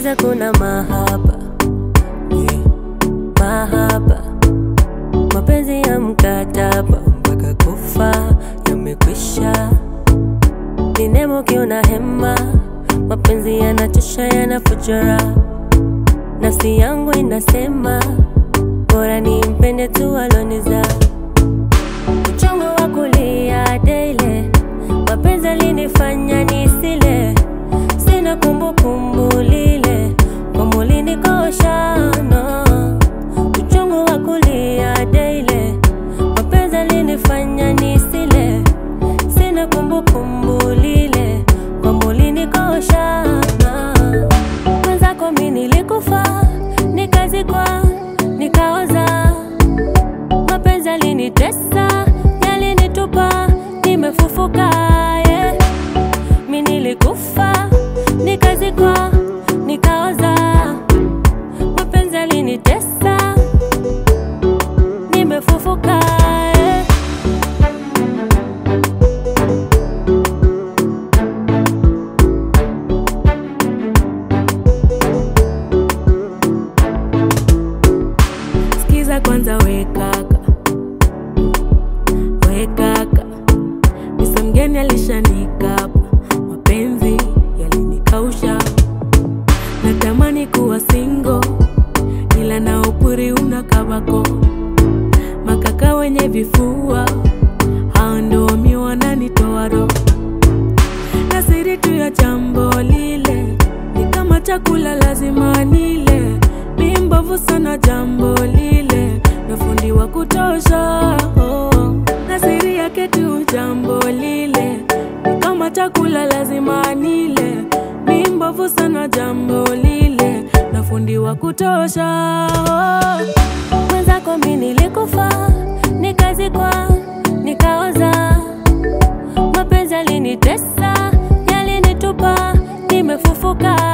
Giza kuna mahaba yeah. Mahaba mapenzi ya mkataba mpaka kufa yamekwisha. Ni nemo kiona hema, mapenzi yanachosha, yanafujara. Nafsi yangu inasema bora nimpende tu aloniza. Uchungu wa kulia daily, mapenzi alinifanya nisile, sina kumbukumbu lile kwa mulini koshano. Uchungu wa kulia daily, mapenzi alinifanya nisile, sina kumbukumbu lile kwa mulini koshano. Mwenzako mi nilikufa, nikazikwa, nikaoza mapenzi yalinitesa, yalinitupa, nimefufuka yeah. Mi nilikufa, nikazikwa, nikaoza, mapenzi yalinitesa, nimefufuka yeah. Sikiza kwanza we kaka, we kaka, misa mgeni alishanikapa, mapenzi yalinikausha, natamani kuwa singo, ila na upuri una kabako, makaka wenye vifua hao ndo wami wananitoa roho na siri tu ya jambo lile ni kama chakula lazima nile mi mbovu sana jambo lile na fundi wa kutosha oh. na siri yake tu jambo lile ni kama chakula lazima nile mi mbovu sana jambo lile na fundi wa kutosha oh. mwenzako mi nilikufa nikazikwa nikaoza mapenzi yalinitesa yalinitupa nimefufuka